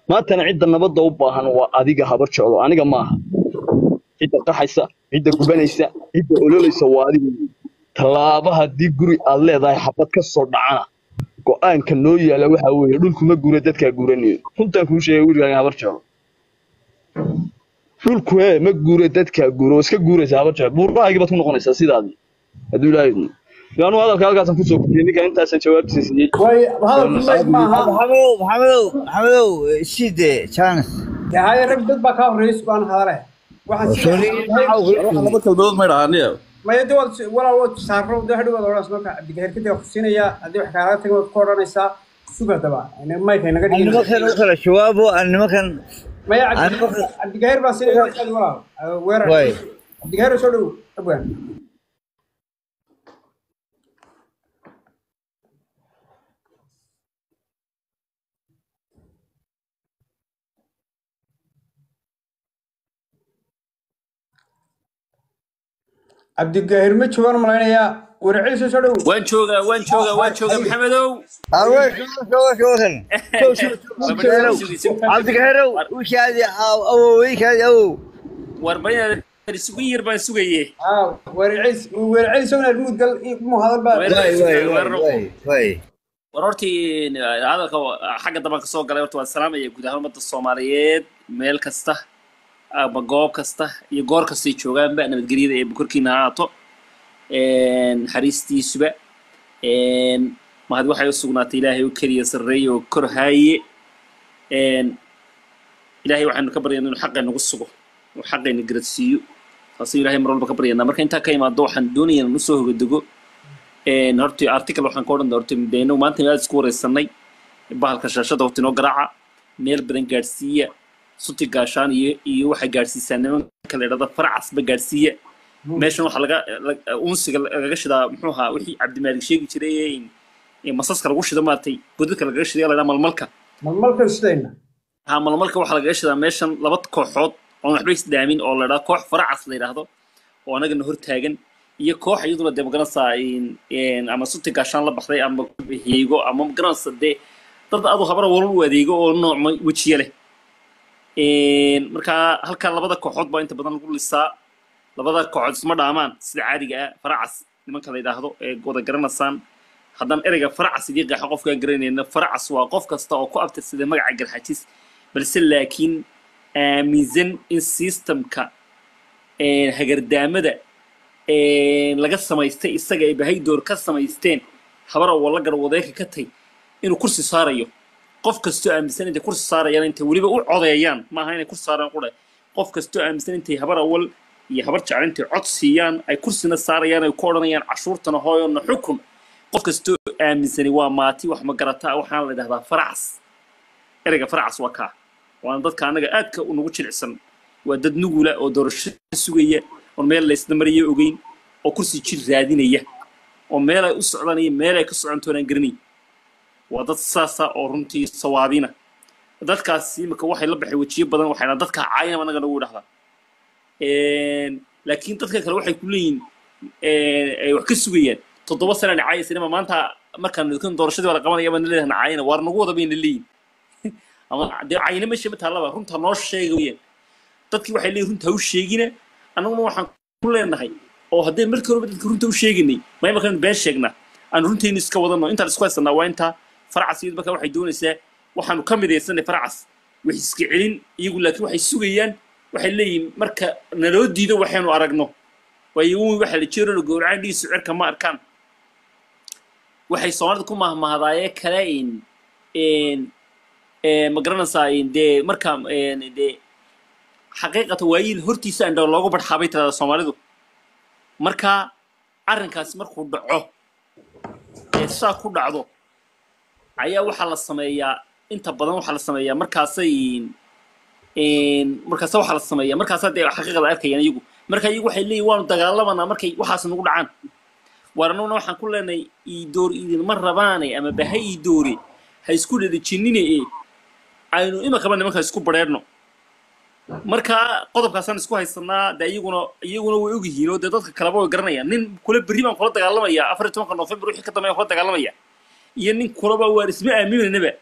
maantana cidda nabadda u baahan waa adiga habar jeclo aniga maaha cidda qaxaysa cidda gubanaysa cidda ololaysa waa adiga tallaaba haddii guri aad leedahay xabad ka soo dhacana go-aanka noo yaala waxaa weeye dhulku ma guura dadkaa guuranayo runtaan kuu sheegay wiilkaaga habar jeclo dhulku hee ma guura dadkaa guura oo iska guuraysa habar jeclo buurbahaygii baad ku noqonaysaa sidaadii hadduu ilaahay idmo yaanu hadalka halkaasaan kusoo gudbiyey ninka intaasaan jawaabtiisa siiyey way hadalku leeg maaha maxamedow maxamedow maxamedow side chance dee haye rag dad baa kaa horreeyay subaan hadale waxaan laba kalmadood may dhahaaniya maya de waad walaal waad saaro de hadhow waad odhanaysa marka cabdigaheer kadib waa ku siinayaa haddii wax kaalaga tagin waad ku odhanaysaa suga daba mayka inaga aan nimankan u kala jawaabo aan nimankan maya aan nimankan cabdigaheer baa siinaya walaal weerar way cabdigaheer soo dhow abwaan cabdigaheer ma joogaan malaynayaa weerarciisa soo dhow waan joogaa waan joogaa waan joogaa maxamedow awe shoga shogan show show cabdigaheerow ushaadi awoweykaadi awow war bayan isugu yar baan sugaye aa weerarciis weerarciisa soo muud gal mu hadal baa Weerar- way way way way way war hortii hadalka xagga dambe kasoo galay horta waan salaamaya guud ahaan ummadda soomaaliyeed meel kasta ama goob kasta iyo goor kastay joogaanba nabadgelyada ee bukorkiina ha ahaato naxariistiisuba mahad waxay u sugnaatay ilaahay oo keliya sarreeye oo kor haaye ilaahay waxaynu ka baryaynaa inuu xaqay nagu sugo oo xaqayna garadsiiyo taasuu ilaahay mar walba ka baryaynaa marka intaa ka imaado waxaan doonayaa inaan usoo hogadego horta article waxaan ka odhan horta midayno maanta aad isku wareysanay bahalka shaashada horta inoo garaaca meel badan gaadhsiiya suti gaashaan iyo iyo waxay gaadhsiisaa nimanka la idhahda faracasba gaadhsiiya meeshan waxaa laga lag- unsiga lagaga shidaa muxuu ahaa wixii cabdimaalig sheegi jiray ee in- ee masaska lagu shido maaragtay godadka lagaga shiday la idhaha malmalka malmalka sidayna ha malmalka waxaa lagaga shidaa meeshan laba kooxood oon waxba isdaamin oo la idhaha koox faracas la yidhaahdo oo anagana hortaagan iyo koox iyaduna dee magaranaysaa in- in ama suti gaashaan la baxday ama heego ama magaranaysa dee dad adu habara walal u adeego oo nooc ma- wejiye leh marka halkaa labada kooxood baa inta badan lagu lisaa labada kooxood isma dhaamaan sida caadiga ah faracas nimanka la yidhaahdo ee wada garanaysaan haddaan ereyga faracas idii qeexo qofkaan garanayna faracas waa qof kasta oo ku abtirsada magaca garxajis balse laakiin aaminsan in systemka hagardaamada laga samaystay isaga ay bahaydoor ka samaysteen habar oo la garwadeeka ka tay inuu kursi saarayo qof kastoo aaminsan intay kursi saarayaan intay weliba u codeeyaan maaha inay kursi saaraan qudha qof kastoo aaminsan intay habar awal iyo habar jecel intay cod siiyaan ay kursina saarayaan ay ku odhanayaan cashuurtana hooyona xukun qof kastoo aaminsani waa maati wax ma garataa waxaana la idhahdaa faracas ereyga faracas waa kaa waana dadka annaga aadka unagu jilicsan waa dad nugula oo doorasho sugaya oon meel laysna mariyo ogeyn oo kursi jir raadinaya oo meel ay u socdaan iyo meel ay ka socontoonaan garanayn waa dad saasa oo runtii sawaabina dadkaas imika waxay la baxay wejiyo badan waxayna dadka caayinaba annaga nagu idhahdaa laakiin dadka kale waxay ku leeyihin ay wax ka sugayaan toddoba sana caayaysanima maanta markaan kan doorashadii waa la qabanaya baan leedahay caayina waar nagu wada bayna leeyihin ama dee caayina meesha ma taallaba runta noo sheega weyaan dadkii waxay leeyihin runta ha u sheegina annaguna waxaan ku leenahay oo haddee markii horeba dadka runta u sheeganay ma imarkaanu been sheegnaa aan runtaynu iska wadano intaan isku haysanaa waa intaa faracas iyadu marka waxay doonaysaa waxaanu ka midaysanay faracas wax iska celin iyagu laakiin waxay sugayaan waxay leeyihin marka naloo diido waxaynu aragno waayo umi waxa la jeero la gowracaan dhigiisu cirka ma arkaan waxay soomaalida ku mahmahdaayee kale in ma garanaysaa dee marka dee xaqiiqata waayiil hortiisa andhaw loogu barxaabay tirada soomaalidu marka arrinkaasi markuu dhaco ee saa ku dhacdo ayaa waxaa la sameeyaa inta badan waxaa la sameeyaa markaasay markaasa waxaa la sameeyaa markaasaa dee xaqiiqada arkayaan iyagu marka iyagu waxay leeyihin waanu dagaalamanaa markay waxaas nagu dhacaan waar annaguna waxaan ku leenahay iidoor idinma rabaane ama baha iidoore ha isku dhadajinine ee aynu imakaba nimanka isku badheerno marka qodobkaasaan isku haysanaa dee iyaguna iyaguna way ogyihiin oo dee dadka kaleba way garanayaan nin kula berri baan kula dagaalamaya afar iyo tobanka noofembar wixii ka dambeeyaan kula dagaalamaya iyo nin kulaba waan isma aaminaynaba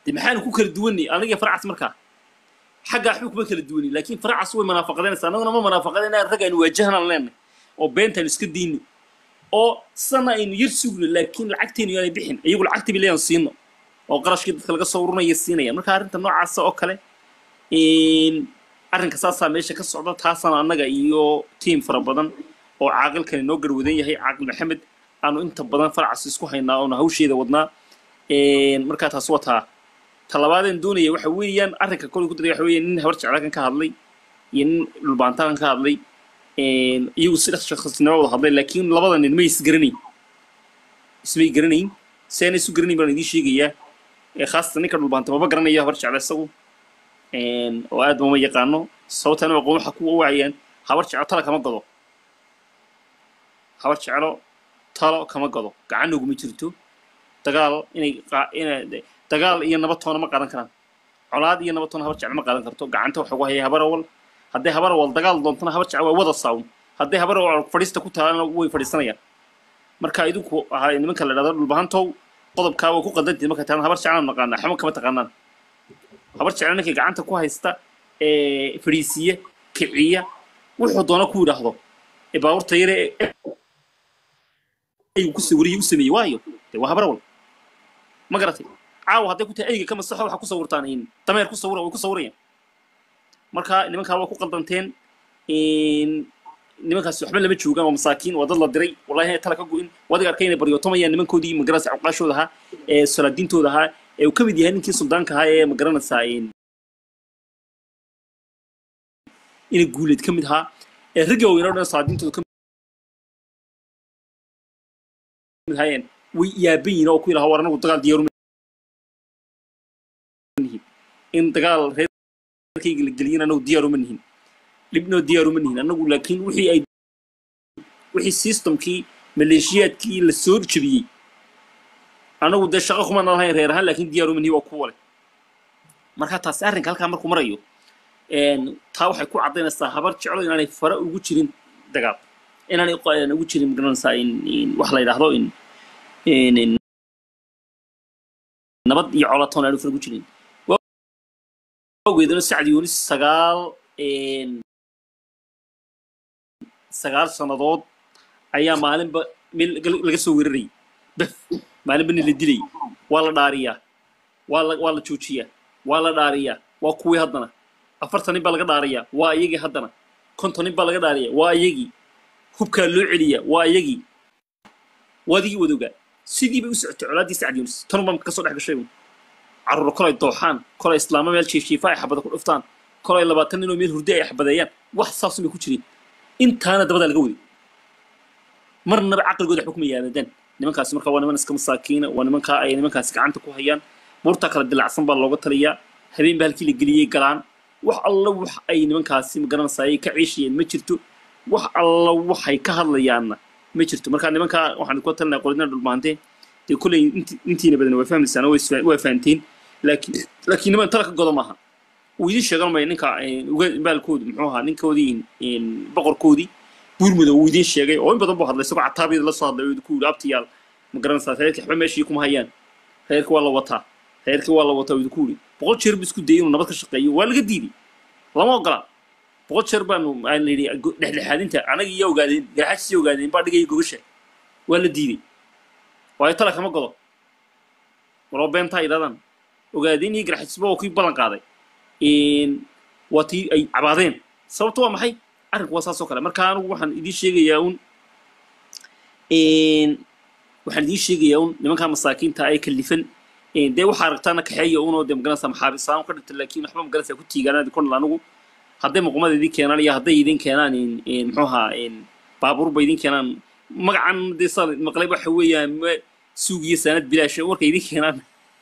dee maxaanu ku kala duwanay aniga faracas markaa xaggaa waxba kuma kala duwani laakiin faracas way munaafaqadeynaysaa annaguna ma munaafaqadayna rag aynu waajahanaan leenahay oo beentaynu iska diino oo sana aynu yar sugno laakiin lacagtaynu yaanay bixin iyagu lacagtii bay leeyan siino oo qarashkii dadka laga soo urunaya siinaya marka arrinta noocaasa oo kale arrinka saasaa meesha ka socda taasana annaga iyo tiim fara badan oo caaqilkani noo garwadan yahay caaqil maxamed aanu inta badan faracas isku haynaa oona hawsheeda wadnaa markaa taas wataa talabaadeen doonaya waxa weeyaan arrinka kolay ku daray waxa weeye nin habar jeclaakan ka hadlay iyo nin dhulbaantakan ka hadlay iyagu si shakhsnimo wada hadlay laakiin labada nin may isgaranayn ismay garanayn si aanay isu garanayn baan idiin sheegayaa khaasatan ninka dhulbaanta maba garanaya habar jecla isagu oo aad mama yaqaano sababtana aqoon waxa ku wacayaan habar jeclo tala kama gado habar jeclo talo kama gado gacan uguma jirto dagaal inay inay dagaal iyo nabad toona ma qaadan karaan colaad iyo nabad toona habar jeclo ma qaadan karto gacanta waxa ugu haya habar awal hadday habar awal dagaal doontana habar jeclo waa wada saawn hadday habar awal fadhiista ku taalana way fadhiisanayaan marka idinku ahaa nimanka la dhahdo dhulbahantow qodobkaa waa ku qadantiid marka taalan habar jeclaan naqaana xama kama taqaanaan habar jeclo ninkii gacanta ku haysta ee fadhiisiya kiciya wuxuu doona ku yidhaahdo ee baabuurta yare aygu ku sawiriyey u sameeyey waayo dee waa habar awal ma garatay caawa hadday ku tahay eyga ka masaxo waxaa ku sawirtaan in dameer ku sawira way ku sawirayaan marka nimankaa waa ku qaldanteen nimankaas waxba lama joogaan waa masaakiin waa dad la diray wallahi tala ka go-in wadiga arkay inay baryootamayaan nimankoodii magaranaysa cuqaashooda ahaa ee salaadiintooda ahaa ee uu ka mid yahay ninkii suldaanka ahaa ee magaranaysaa inay guuleed ka mid ahaa ee ragga waaweyn oo dhan salaadiintooda ka mid ahaayeen way yaaban yihiin oo ku ilaha war anagu dagaal diyaaru in dagaal reerkayga la geliyin anagu diyaaruma nihin dhibnoo diyaaruma nihin anagu laakiin wixii ay wixii systemkii maleeshiyaadkii la soo jebiyey anagu dee shaqo kuma nalahayn reer ahaan laakiin diyaaruma nihin waa kuwa leh marka taasi arrinka halkaa markuu marayo taa waxay ku caddaynaysaa habar jeclo inaanay fara ugu jirin dagaal inaanay ugu jirin magaranaysaa wax la yidhaahdo in nabad iyo colatoon aanu fara ugu jirin awgeedana sacdi yunis sagaal sagaal sannadood ayaa maalinba meel laga soo weerarayay bef maalinba nin la dilay waa la dhaariyaa waa la waa la joojiyaa waa la dhaariyaa waa kuwii haddana afartan nin baa laga dhaariyaa waa iyagii haddana konton nin baa laga dhaariyaa waa iyagii hubkaa loo celiyaa waa iyagii waadigii wadogaa sidii bay u socotay colaaddii sacdi yunis tan baa kasoo dhex gashay carruur kolay dooxaan kolay islaamo meel jiifjiifa ay xabada ku dhuftaan kolay labaatan ninoo meel hurdi ay xabadeeyaan wax saasumay ku jireen intaana dabadaa laga waday marnaba caqligooda waxba kuma yaadadaan nimankaasi marka waa niman iska masaakiina waa nimankaa ay nimankaasi gacanta ku hayaan buurtaa kala dilacsan baa looga taliyaa habeen ba halkii la geliyey galaan wax alla wax ay nimankaasi magaranaysaayay ka ciishayeen ma jirto wax alla waxay ka hadlayaanna ma jirto marka nimankaa waxaan ku talinaya qoladina dhulmaantee dee kolley intiina badan waa fahmaysaan waa fahanteen laakiin laakiin niman tala ka godo maaha uu idiin sheegan maya ninka baalkoodu muxuu ahaa ninkoodii boqorkoodii buurmuda uu idiin sheegay oo in badan buu hadlay isagoo cataabiyada la soo hadlay oo ku yidhi abtiyaal ma garanaysaa reerkii waxba meeshii kuma hayaan reerkii waa la wataa reerkii waa la wataa uu idinku yidhi boqol jeer buu isku dayay inuu nabad ka shaqeeyo waa laga diiday lama ogola boqol jeer baanu aan la yidhi dhexdhexaadinta anaga iyo ogaadeen garxaajisii ogaadeen baa dhigaya gogasha waa la diiday waayo tala kama godo waloo beentaa idhaadaan ogaadeen iyo garxaajisba waa kii ballan qaaday waa tii ay cabaadeen sababtu waa maxay arrinku waa saas oo kale marka anigu waxaan idiin sheegayaa un waxaan idiin sheegayaa un nimankaa masaakiinta ay kalifan dee waxaa aragtaana kaxeeya unoo dee magaranaysa maxaabisaan ka dhigta laakiin waxba magaranaysa ku tiigaanaa konal anigu hadday muqumada idin keenaan iyo hadday idin keenaan muxuu ahaa baabuurba idin keenaan magacan dee saa maqlay waxa weeyaan suugiyo saanad bilaasha markay idin keenaan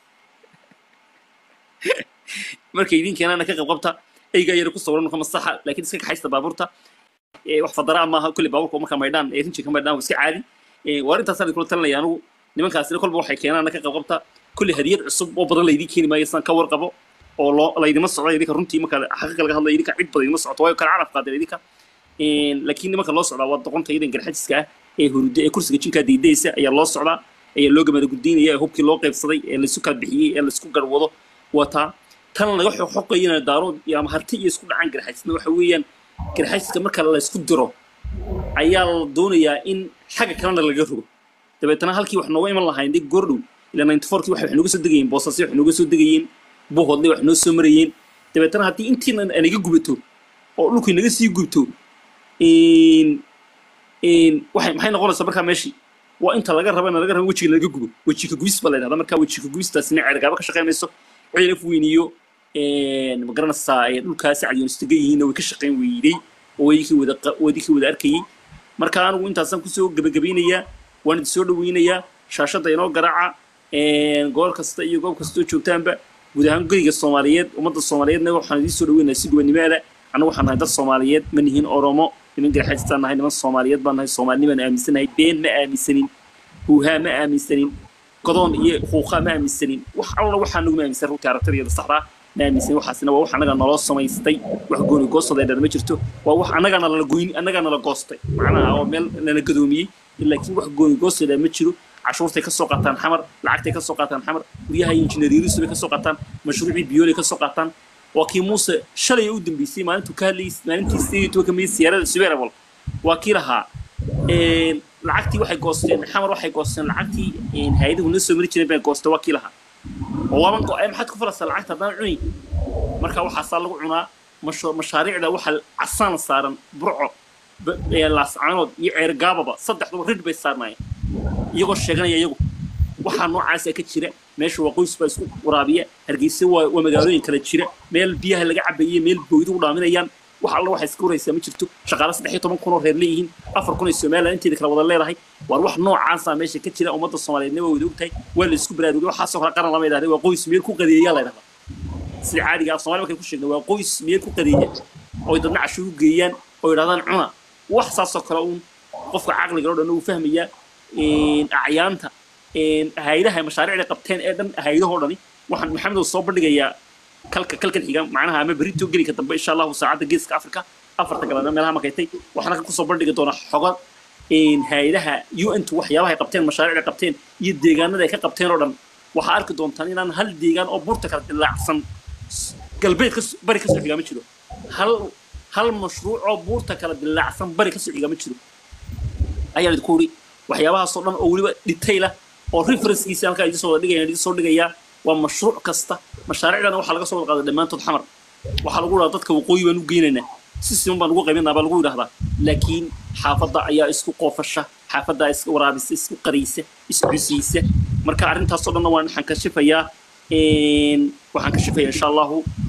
markay idin keenaana ka qabqabta eygaa yara ku sawiran marka masaxa laakiin iska kaxaysta baabuurta wax fadaraa maaha kulli baabuurka marka maydhaan ee rinji ka maydhaan waa iska caadi waa arrintaasaan kula talinaya anigu nimankaasina kolba waxay keenaana ka qabqabta kulli hadiyad cusub oo badan laydin keeni maayo sidaan ka warqabo oo loo laydima socdo idinka runtii marka xaqiiqa laga hadlayo idinka cid badan idima socoto waayo kala caraf qaadeen idinka laakiin nimanka loo socdaa waa doqonta idan garxajiska ah ee hurdo ee kursiga jinkaa diidaysa ayaa loo socdaa ayaa loo gamada guddaynaya ee hubkii loo qaybsaday ee laisu kala bixiyey ee laisku garwado wataa tan laga xoqoqayana daarood iyo ama harti iyo isku dhacaan garxaysna waxa weeyaan garxayska marka la isku diro ayaa la doonayaa in xagga kalena laga rogo dabeetana halkii wax nooga iman lahayn dib goordhow ilaa ninety fourkii waxay wax nooga soo degayeen boosasyo wax nooga soo degayeen buuhoodle wax noo soo marayeen dabeetana haddii intiina naga gubato oo dhulkii naga sii gubto waxay maxay noqonaysaa markaa meeshii waa inta laga rabana laga raba wejiga laga gubo wejiga gubis ba la yidhahda markaa wejiga gubistaasina ceergaaba ka shaqaynayso ciil af weyniyo ma garanaysaa dhulkaasi cadyoonistaga yihiinna way ka shaqayn weyday oo wadikii wada wadikii wada arkayey marka anigu intaasaan kusoo gebagabeynayaa waan idin soo dhaweynayaa shaashadda inoo garaaca goor kasta iyo goob kastoo joogtaanba guud ahaan guriga soomaaliyeed ummadda soomaaliyeedna waxaan idiin soo dhaweynayaa si gobanimaada annagu waxaan nahay dad soomaaliyeed ma nihiin oromo niman garxaystaan nahay niman soomaaliyeed baan nahay soomaalinimaan aaminsanahay been ma aaminsanin huuhaa ma aaminsanin godoon iyo huuqaa ma aaminsanin wax alla waxaa naguma aaminsan runtii aragtadiyada saxdaa ma aaminsanin waxaasina waa wax annaga naloo samaystay wax gooni goostooda dhan ma jirto waa wax annaga nala goyn annaga nala goostay macnaha oo meel nala gadoomiyey laakiin wax gooni goostooda ma jiro cashuurtay ka soo qaataan xamar lacagtay ka soo qaataan xamar guryaha injineeriyisu bay ka soo qaataan mashruucii biyoolay ka soo qaataan waa kii muuse shalay u dambeysay maalintuu ka hadlayay maalintii sideed tobanka may siyaarada subeerabol waa kii lahaa lacagtii waxay goosteen xamar waxay goosteen lacagtii hay-aduhu noo soo mari jireen bay goostay waa kii lahaa oo waaban go-ay maxaad ku falaysaa lacagta haddaan cuni marka waxaasaa lagu cunaa mashaariicda waxa casaan saaran burco laascaanood iyo ceergaababa saddexduba rid bay saarnaayeen iyagoo sheeganaya iyagu waxaa noocaasa ka jira meesha waa qoys baa isku waraabiya hargeysa waa waa magaalooyin kala jira meel biyaha laga cabaye meel booydu u dhaaminayaan wax alla waxay iska waraysaa ma jirto shaqaale saddex iyo toban kun oo reer leeyihiin afar kun ay somaliland inteeda kala wada leedahay waar wax noocaasa meesha ka jira ummadda soomaaliyeedna waa wada ogtahay waa la isku baraarugay waxaasoo kale qaran lama yidhahda waa qoys meel ku qadeeyaa la yidhahdaa sida caadiga af soomaali markay ku sheegna waa qoys meel ku qadeeya oy dadna cashuur u geeyaan oo yidhahdaan cuna wax saasoo kale uun qofka caqliga oo dhan uu fahmayaa acyaanta hay-adaha mashaariicda qabteen ee dhan hay-adahoo dhani waxaan maxamed soo bandhigayaa kalka kalkan xiga macnaha ama berito gelinka dambe insha allahu saacadda geeska afrika afarta galabna meelaha markaytay waxaan kusoo bandhigi doonaa xogo hay-adaha un tu waxyaabaha ay qabteen mashaariicda qabteen iyo deegaanada ay ka qabteen oo dhan waxaa arki doontaan inaan hal deegaan oo buurta kala dilaacsan galbeed ka bari kasoo xigaa ma jiro hal hal mashruuc oo buurta kala dilaacsan bari kasoo xigaa ma jiro ayaan idinku uri waxyaabahaasoo dhan oo weliba detaila oo referencekiisa halkaa idin soo wada dhigaya idin soo dhigayaa waa mashruuc kasta mashaariicdana waxaa laga soo wada qaaday dhammaantood xamar waxaa lagu dhahaa dadka waqooyi baan u geynaynaa si siman baan ugu qaybinaa baa lagu yidhahdaa laakiin xaafadda ayaa isku qoofasha xaafaddaa isku waraabisa isku qariysa iscusiysa marka arrintaasoo dhanna waan waxaan kashifayaa waxaan kashifayaa insha allahu